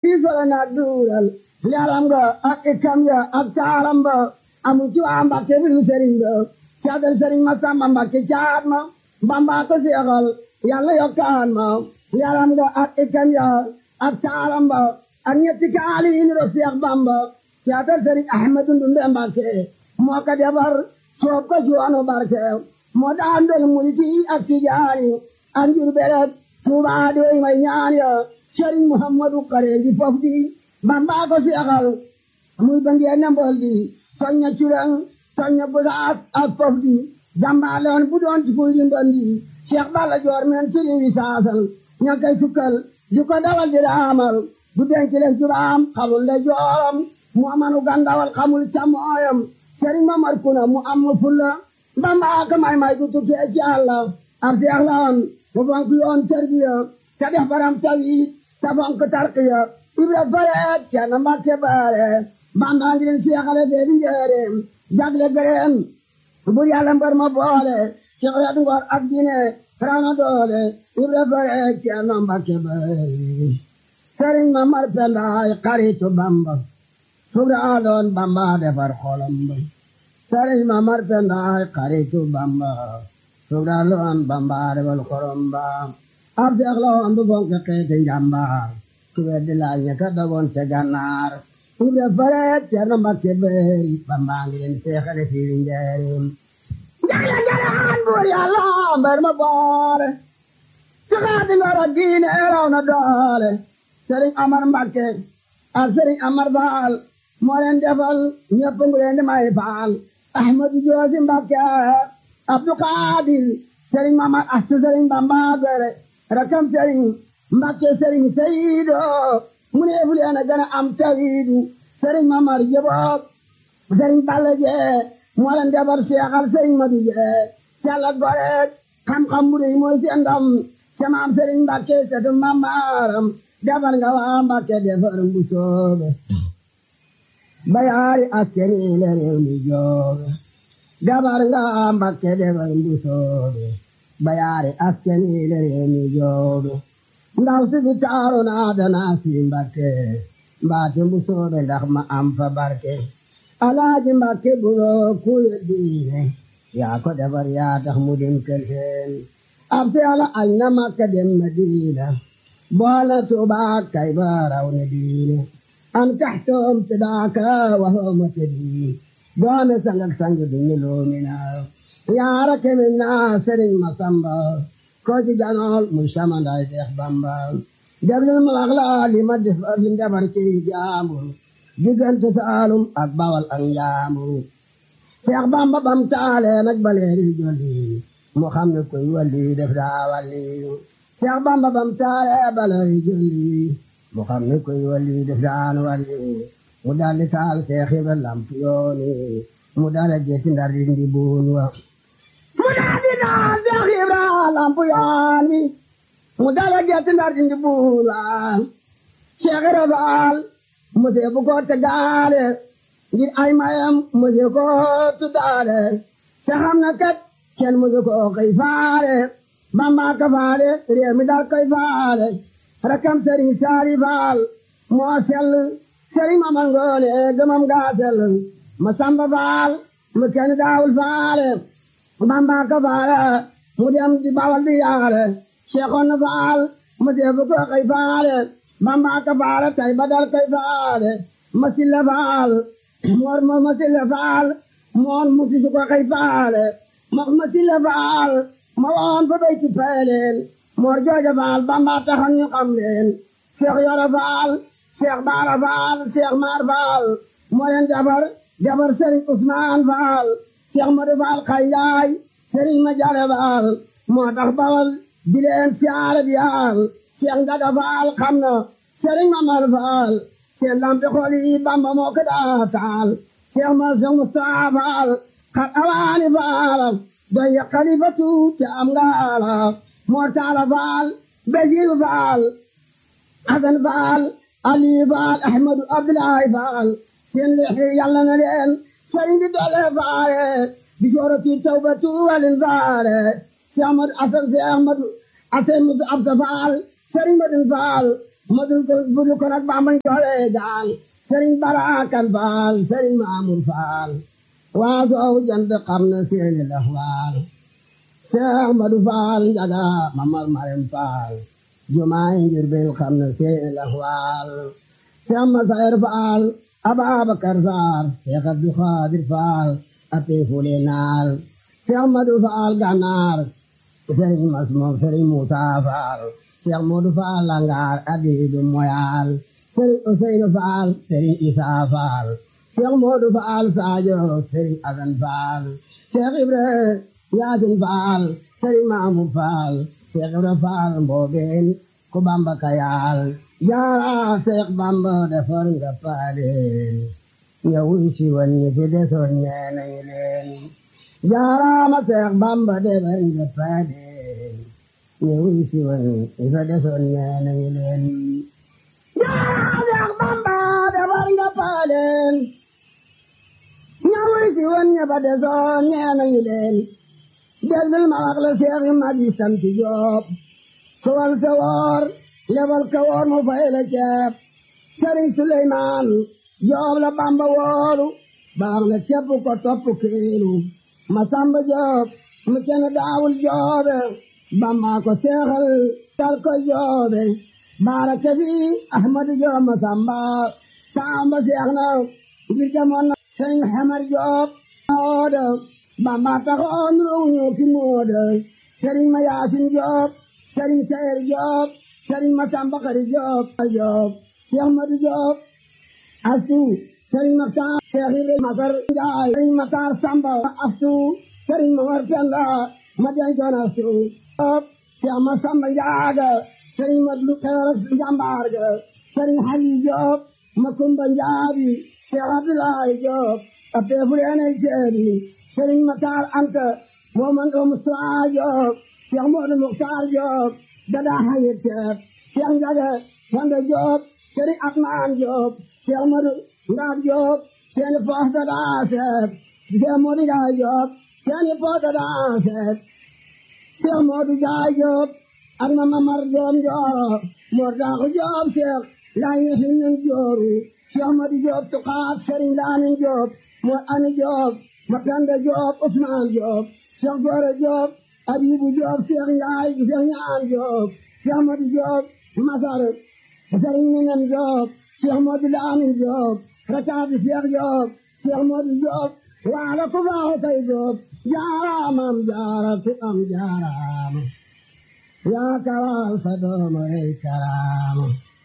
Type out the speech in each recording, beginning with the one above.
diisole na duural leeram nga ak ikkam ya ak taaram ba amu ci waa Mbàkke bi du sëriñ ba caatal sëriñ ma samba Mbàkke caat ma Bamba ko seexal yàlla yokkaan ma leeram nga ak ikkam ya ak taaram ba ak ñetti kaali yi niro Seex Bamba caatal sëriñ Ahmadu Ndumbe Mbàkke moo ko defar soob ko juwaanu barke moo daan del mulki ak tijaani ak njur beret Tuubaa di way may ñaan ya sëriñ Muhammadu Kare di fof di Bamba ko seexal muy ba ngeen mbol di soñña curang soñña busaas ak fof di jàmbaaloon bu doon ci kuy di ndondi Cheikh Balla Joor men siri wi saasal ña koy sukkal di ko dawal di raamal du denc leen turaam xamul nde jooram mu amanu gandawal xamul camooyam sëriñ Mamar Kuna mu am fulla Bamba ka may may du tukkee ci Yàlla ab seex la woon mu fonk yoon tarbiya te def baram tawit te fonk tarqiya ibra fareet ceerno Mbàkke baare Bamba ngi leen seexale fee di njëreem jagle gëreen bur Yàlla mbar ma boole ci xeet ngor ak diine raw na doole ibra fareet ceerno Mbàkke baare sëriñ Mamar Pendaay xaritu Bamba subraaloon Bamba defar xolam ba sëriñ Mamar Pendaay xaritu Bamba subraaloon Bamba defar xolam ba ab seex la woon bu fonk xeeti njàmbaar ku weddi laaj ña ka dogoon ca gànnaar ibra fareet Ceerno Mbàkke Bari Bamba ngi leen seexale fii njaareem jagle jalaan buur Yàlla mbar ma boole ci xaati ngor ak diine raw na doole sëriñ Amar Mbàkke ak sëriñ Amar Faal moo leen defal ñëpp ngu leen di may faal Ahmadu Joosi Mbàkke Abdu Xaadir sëriñ Mamar Astu sëriñ Bamba gore rakam sëriñ Mbàkke sëriñ Seyido mu ne fu leen a gën a am tawiidu sëriñ Mamar Jeboog sëriñ Balla Jee moo leen defar seexal sëriñ Madu Jee càlla gore xam-xam bu rëy mooy seen ndam ca maam sëriñ Mbàkke setu mamaram defar nga waa Mbàkke defar bu soobe bayaari askeni le réew mi joobe defar nga waa Mbàkke defar bu soobe bayaari askeni le réew mi joobe ndaw si fi taaru naa danaa si Mbàkke mbaate bu soobe ndax ma am fa barke alaaji Mbàkke buloo kuye diine yaa ko defar yaa tax mu dem kër seen ab si ala añ na Makka dem Madina boole Tuubaa kay ba raw ne diine am taxtoom sidaaka waxooma tëddi doone sangak sang duñu loomina yaara kemin naa Sëriñ Masamba ko ci janool muy samanday Seex Bamba déglul ma wax la li ma def li defar ci jaambur diggante Saalum ak Bawal ak Njaambur Seex Bamba bam taale nag baleeri jolli mu xam ne koy walli def daa walli Seex Bamba bam taale baleeri jolli mu xam ne koy walli def daan walli mu dalli taal Seex Ibra lamp yooni mu dale gesi ndar di ndi buun wa mu dalli taal Seex Ibra lamp yooni mu dale gesi ndar di ndi buun wa Seex Ibra Faal mu see bu ko tegaale ngir ay mayam mu see ko tuddaale te xam na kat kenn mu see ko koy faale Bamba ka faale réew mi daal koy faale rakam sëriñ saari faal moo sell sëriñ ma mangoone gëmam gaa sell ma samba faal mu kenn daawul faale Bamba ka faale mu dem di bawal di yaale Seexoon faal mu see bu ko koy faale Bamba ka faale tay badal koy faale ma silla faal moor ma ma silla faal moon mu si su ko koy faale ma ma silla faal ma woon fa bay ci peeleel moor jooja faal Bamba taxoon ñu xam leen Seex Yoro faal Seex Baara faal Seex Maar faal moo leen jabar jabar Sëriñ Usmaan faal Seex Madu faal xayaay Sëriñ ma jare faal moo tax bawal di leen siyaare di yaal Seex Ngada faal xam na Sëriñ Mamar faal seen lampi xool yi Bamba moo ko daa taal Seex ma Seex Mustafaa faal xat awaani faal doy xalifatu te am ngaala Mor Talla Faal Basiiru Faal Asan Faal Ali Faal Ahmadu Abdoulaye Faal seen lexi yàlla na leen sëriñ bi doole faale bi joorati tawbatu walin faale si Ahmadu Asan si Ahmadu Asan Mudu Absa Faal sëriñ Madun Faal madul ko budul ko nag bambañ joxe gaal sëriñ barakan faal sëriñ maamur faal waa soow jant xam na seeni laxwaal Seex Madu Faal njaga mamar marem faal jumaay ngir bil xam na seeni laxwaal Seex Masayar Faal Ababakar Saar Seex Abdu Xaadir Faal api fule naal Seex Madu Faal ganaar Sëriñ Masmoom Sëriñ Muusaa Faal Seex Moodu Faal langaar adiidu moyaal Sëriñ Useynu Faal Sëriñ Isaa Faal Seex Moodu Faal Saajo Sëriñ Asan Faal Seex Ibra Yaasin Faal Sëriñ Maamur Faal Seex Ibra Faal mboobeen ku Bamba kayaal jaara Seex Bamba defar nga paaleen ñëwuy si woon ñi fi desoon ñee nañu leen jaaraama Seex Bamba defar nga paaleen ñëwuy si woon ñi fi desoon ñee nañu leen jaara Seex Bamba defar nga paaleen ñëwuy si woon ñi fi desoon ñee nañu leen déglul ma wax la Seex yi mag yi sant Jóob sowal sa woor lebal ka woor mu fay la ceeb sëriñ Suleymaan Joob la Bamba woolu baax na ceeb ko topp kiilu ma samba Joob mu kenn daawul joobe Bamba ko seexal dal ko joobe baara kafi Ahmadu Joob ma samba samba seex na ngir jamoon na sëriñ Xamar Joob moodo Bamba taxoon ruuñu ki moodo sëriñ ma Yaasin Joob sëriñ Seer Joob sëriñ Masamba Xari Joob Joob Seex Madu Joob astu sëriñ Maxtaar Seex Ibra Masar Njaay sëriñ Maxtaar Samba astu sëriñ Mamar Penda ma dencoon astu Joob Seex Masamba Njaaga sëriñ Madlu Xeer Njambaar ga sëriñ Xali Joob Makumba Njaabi Seex Abdulaay Joob a peefuleenay seedi sëriñ Maxtaar Anta Moomando Musaa Joob Seex Moodu Muxtaar Joob dada hayir ceeb Seex Njaga Fanda Joob Sëriñ Atmaan Joob Seex Moodu Ndaab Joob seeni poos dada seeb Seex Moodu Jaay Joob seeni poos dada seeb Seex Moodu Jaay Joob ak ma Mamar Joob Njooro Moor Daaxu Joob Seex Laay Hinnin Jooru Seex Moodu Joob Tuqaat Sëriñ Laamin Joob Moor Ani Joob ma Penda Joob Usmaan Joob Seex Goore Joob Abibu Joob Seex Njaay Seex Ñaan Joob Seex Moodu Joob Masar Sëriñ Minan Joob Seex Moodu Laamin Joob Rakaati Seex Joob Seex Moodu Joob waala ku baaxu kay Joob jaaraamam jaara ku am jaaraama yaa kawal sa doomu rey karaama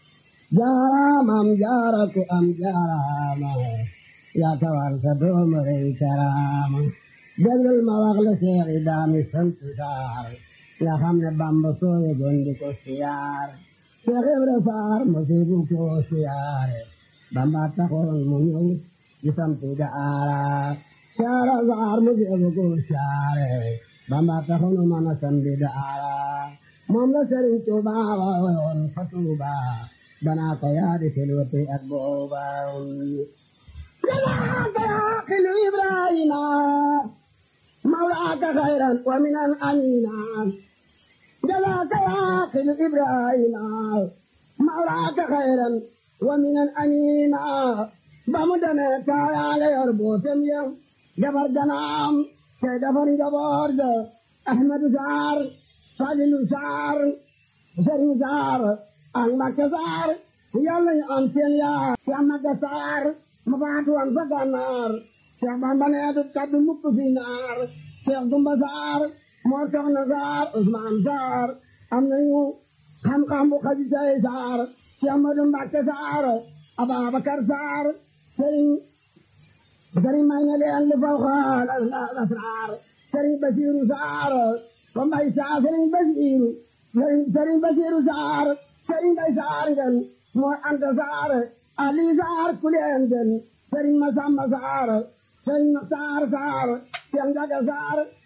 jaaraamam jaara ku am jaaraama yaa kawal sa doomu rey karaama déglul ma wax la Seex yi daami sant saar nga xam ne Bamba sooye gondi ko siyaar Seex Ibra Faar musibu ko siyaare Bamba taxoon mu ñëw di sant daara saara saar musibu ko siyaare Bamba taxoon mu mën a sant daara moom la Sëriñ Tuuba woon fa Tuuba danaa ko yaadi filwati ak booba danaa ko yaaqilu Ibrahima مولاك خيرا ومن أمينا جلاك واقل إبراهيم مولاك خيرا ومن أمينا بمدنا كايا ليربو سميا جبر دنام سيدفن جبار أحمد زار فاضل زار زرين زار أنبك زار يلا أنتين يا يامك زار مبادو أنزق النار Seex Bamba nee du kaddu mukk fi naar Seex Dumba Saar moo soxna Saar Usmaan Saar am nañu xam-xam bu xaji say Saar Seex Madu Mbàkke Saar Ababakar Saar Sëriñ Sëriñ may na leen li faw xaal asraar Sëriñ Basiiru Saar ko mbay Saar Sëriñ Basiiru Sëriñ Basiiru Saar Sëriñ Mbay Saar ngeen moo Anta Saar Ali Saar kuleen ngeen Sëriñ Masamba Saar sëriñ Saar Saar Seex Njaga Saar